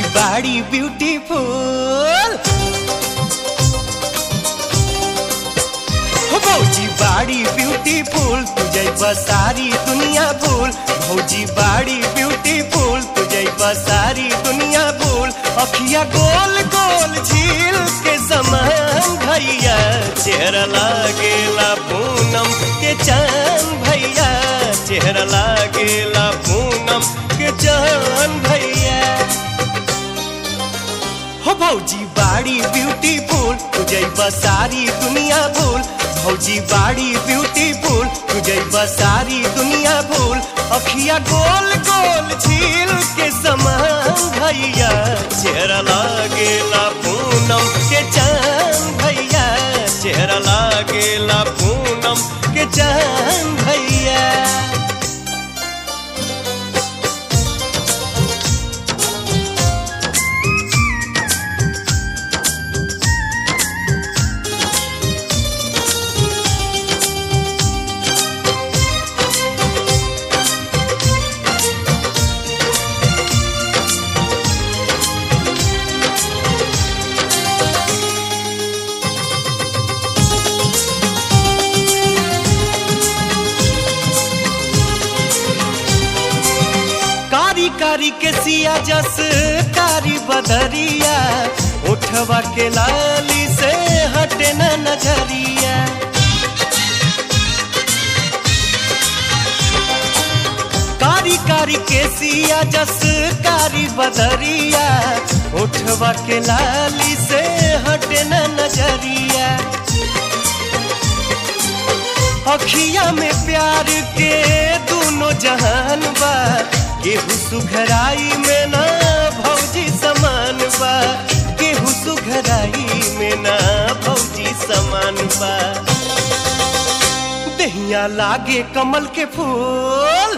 बाड़ी ब्यूटीफुल हो भौजी बाड़ी ब्यूटीफुल तुझे सारी दुनिया भूल भौजी बाड़ी ब्यूटीफुल तुझे सारी दुनिया भूल अखिया गोल गोल झील के समान भैया चेहरा लागेला पूनम के चांद भैया चेहरा लागेला पूनम के चांद भैया हो भौजी बाड़ी ब्यूटीफुल तुझे सारी दुनिया भूल भौजी बाड़ी ब्यूटीफुल तुझे सारी दुनिया भूल अखिया गोल गोल झील के समान भैया चेहरा लागेला पूनम के चांद भैया चेहरा लागेला पूनम के चांद भैया कारी कारी के सिया जस कारी बदरिया उठवा के लाली से हटे न नजरिया कारी कारी के सिया जस कारी बदरिया उठवा के लाली से हटे न नजरिया अखिया में प्यार के दोनों जहान बा केहू सुघराई में ना भौजी समान बा केहू सुघराई में ना भौजी समान बा दहिया लागे कमल के फूल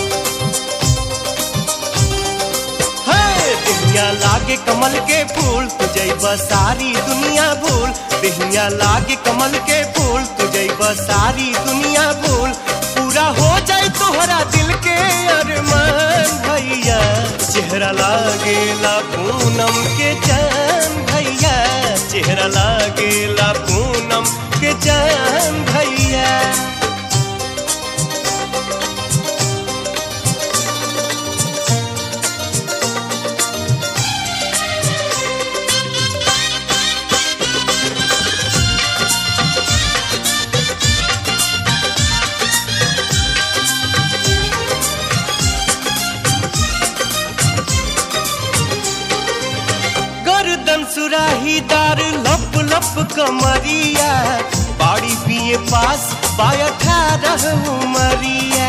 देहिया लागे कमल के फूल तुझे सारी दुनिया भूल देहिया लागे कमल के फूल तुझे सारी दुनिया भूल पूरा हो जाए तोहरा दिल के अरमान भैया चेहरा लागेला पूनम के चांद भैया चेहरा लागेला पूनम के चांद भैया गर्दन सुराहीदार लप लप कमरिया बाड़ी पिए पास बाया ठारह उमरिया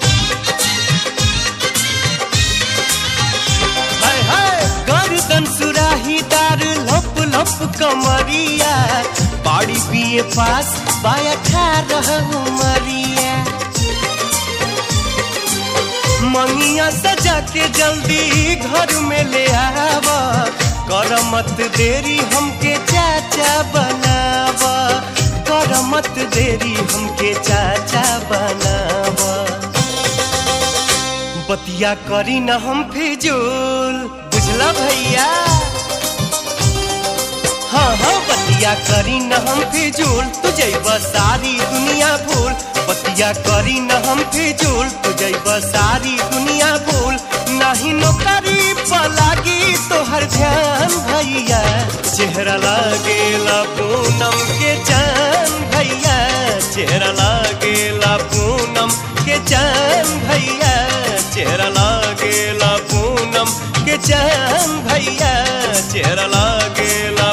हाय हाय गर्दन सुराहीदार लप लप कमरिया बाड़ी पिए पास बाया ठारह उमरिया मंगिया सजा के जल्दी घर में ले आवा कर मत देरी हमके चाचा बनावा कर मत देरी हमके चाचा बनावा बतिया करी न हम फिजूल बुझला भैया हाँ हाँ बतिया करी न हम फिजूल तुझे सारी दुनिया भूल बतिया करी न हम फिजूल तुझे सारी दुनिया भूल नहीं नौकरी पलागी तो हर ध्यान भैया चेहरा लागेला पूनम के चांद भैया चेहरा लागेला पूनम के चांद भैया चेहरा लागेला पूनम के चांद भैया चेहरा लागेला